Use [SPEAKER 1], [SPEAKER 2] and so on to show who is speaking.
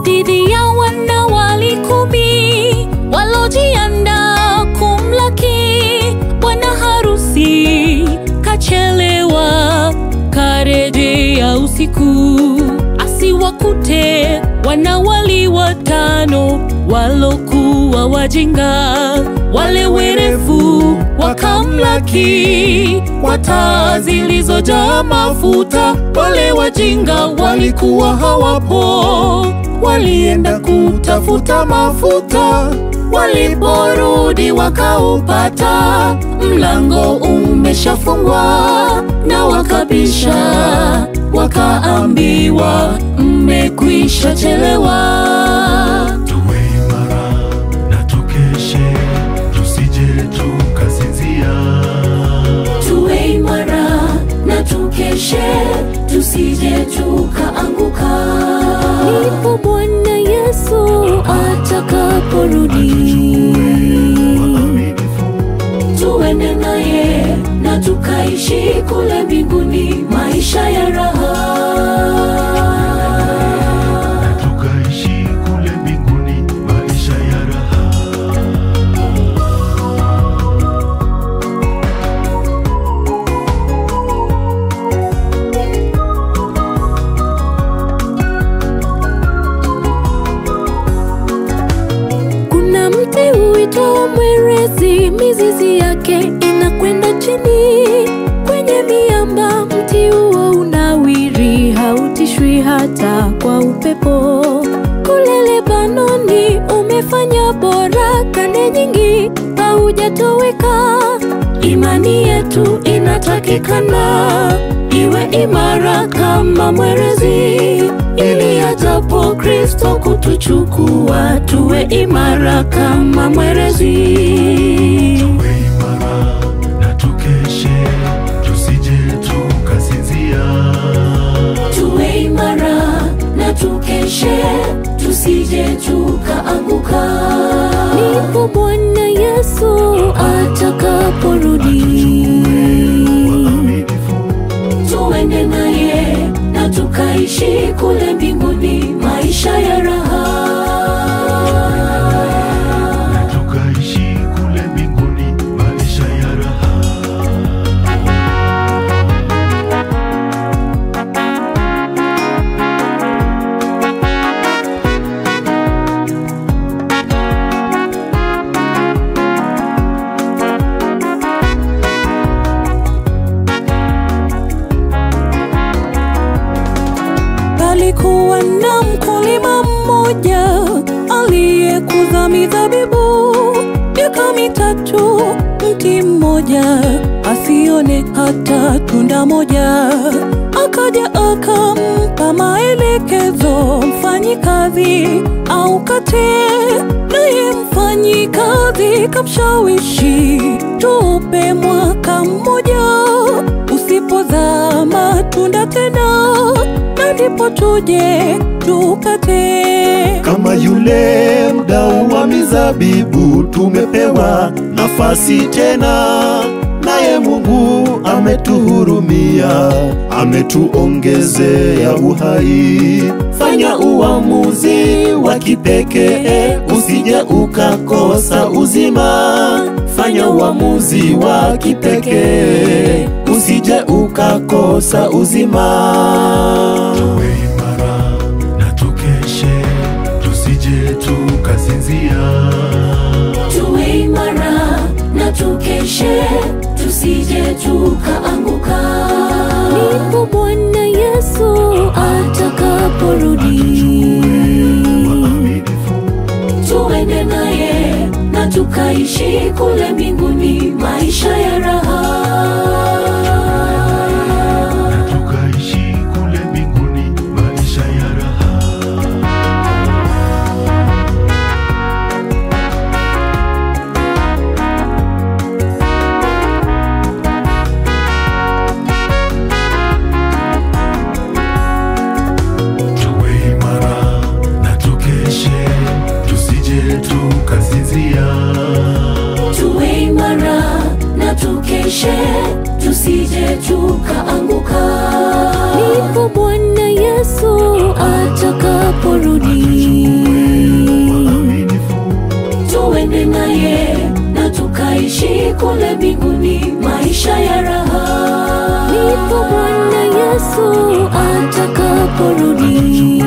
[SPEAKER 1] hadithi ya wanawali kumi walojiandaa kumlaki bwana harusi. Kachelewa, karejea usiku, asiwakute wanawali watano walokuwa wajinga. Wale werevu wakamlaki kwa taa zilizojaa mafuta. Wale wajinga walikuwa hawapo, walienda kutafuta mafuta. Waliporudi wakaupata, mlango umeshafungwa, na wakabisha, wakaambiwa mmekwisha chelewa.
[SPEAKER 2] Tuwe imara na tukeshe, tusije tukasinzia.
[SPEAKER 1] Tuwe imara na tukeshe, tusije tukaanguka. Ndipo Bwana Yesu atakaporudi,
[SPEAKER 2] Waaminifu
[SPEAKER 1] tuende naye na tukaishi kule mbinguni maisha ya raha.
[SPEAKER 2] na tukaishi kule mbinguni maisha ya raha.
[SPEAKER 1] Kuna mti uitwao mwerezi, mizizi yake inakwenda chini kwenye miamba. Mti huo unawiri, hautishwi hata kwa upepo. Kule Lebanoni umefanya bora, karne nyingi haujatoweka. Imani yetu inatakikana iwe imara kama mwerezi, ili ajapo Kristo kutuchukua tuwe imara kama mwerezi.
[SPEAKER 2] Tuwe imara na tukeshe, tusije tukasinzia.
[SPEAKER 1] Tuwe imara na tukeshe, tusije tukaanguka. Ndipo Bwana Yesu atakaporudi,
[SPEAKER 2] Waaminifu
[SPEAKER 1] tuende naye na tukaishi kule mbinguni maisha ya raha.
[SPEAKER 2] na tukaishi kule mbinguni maisha ya raha.
[SPEAKER 1] Palikuwa na mkulima mmoja aliyekuza mizabibu miaka mitatu, mti mmoja asione hata tunda moja. Akaja akampa maelekezo mfanyikazi aukate, naye mfanyikazi kamshawishi, tupe mwaka mmoja usipozaa matunda tena, na ndipo tuje tukate.
[SPEAKER 3] Kama yule mdau wa mizabibu tumepewa nafasi tena, naye Mungu ametuhurumia, ametuongezea uhai. Fanya uamuzi wa kipekee, usije ukakosa uzima. Fanya uamuzi wa kipekee, usije ukakosa uzima.
[SPEAKER 2] Tuwe imara na tukeshe, tusije tukasinzia.
[SPEAKER 1] Tuwe imara na tukeshe, tusije tukaanguka. Ndipo Bwana Yesu atakaporudi,
[SPEAKER 2] Waaminifu
[SPEAKER 1] tuende naye na tukaishi kule mbinguni maisha ya raha.
[SPEAKER 2] na tukaishi kule mbinguni maisha ya raha. Tuwe imara na tukeshe, tusije tukasinzia.
[SPEAKER 1] Tuwe imara na tukeshe, tusije tukaanguka. Ndipo Bwana Yesu atakaporudi, maisha ya raha
[SPEAKER 4] Ndipo Bwana Yesu atakaporudi